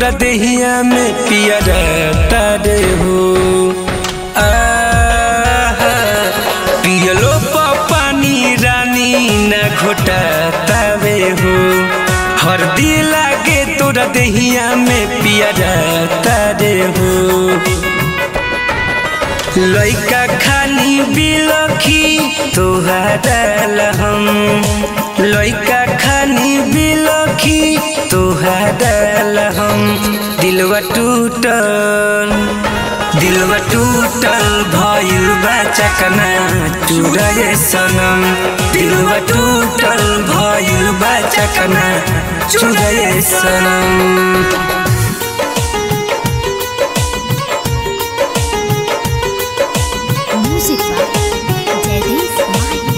तोरा देहिया में पियर तारे हो आहा, पियलो प पानी रानी न घोटा तावे हो हरदी लागे तोरा देहिया में पियर तारे हो लइका खानी बिलखी तोहारा हम लइका खानी बिलखी तोहारा हम दिलवा टूटल दिलवा टूटल भइल बा चकना चुरए सनम दिलवा टूटल भइल बा चकना चुरए सनम Music by Jadis Mahi.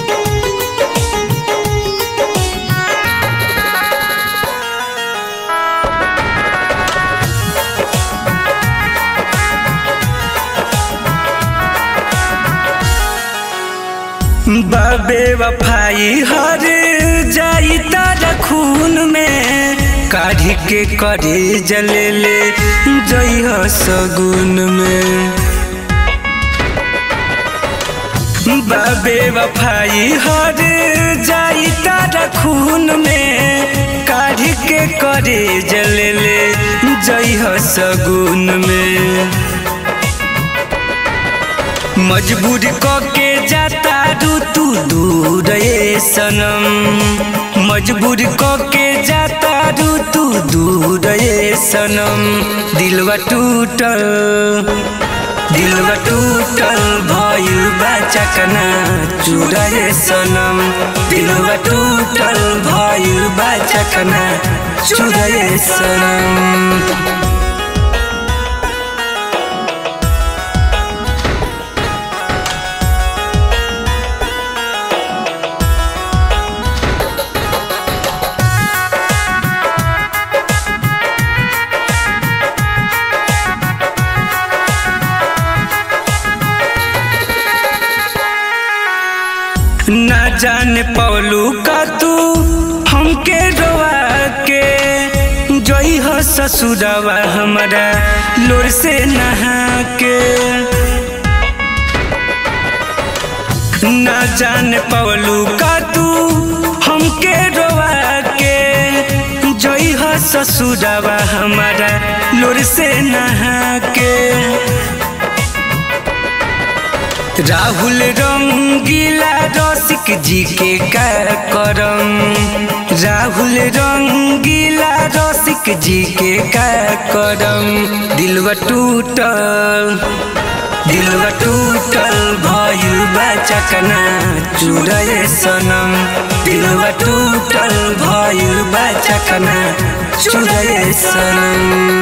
बाबे वफाई हर जाई तारा खून में काढ़ी के करे जले ले जइह सगुन में बाबे वफाई हर जाई तारा खून में काढ़ी के करे जले ले जइह सगुन में मजबूर के जाता रू तू दूर ए सनम मजबूर के जाता रू तू दूर ए सनम दिलवा टूटल दिलवा टूटल भइल बा चकना चुराए सनम दिलवा टूटल भइल बा चकना चुराए सनम ना जाने पौलू का तू हमके रोवा के जोई हो ससुरवा हमारा लोर से नहा के ना जाने पौलू का तू हमके रोवा के जोई हो ससुरवा हमारा लोर से नहा के राहुल रंगीला रसिक जी के का करम राहुल रंगीला रसिक जी के का करम दिलवा टूटल दिलवा टूटल भइल बा चकना चुरए सनम दिलवा टूटल भइल बा चकना चुरए सनम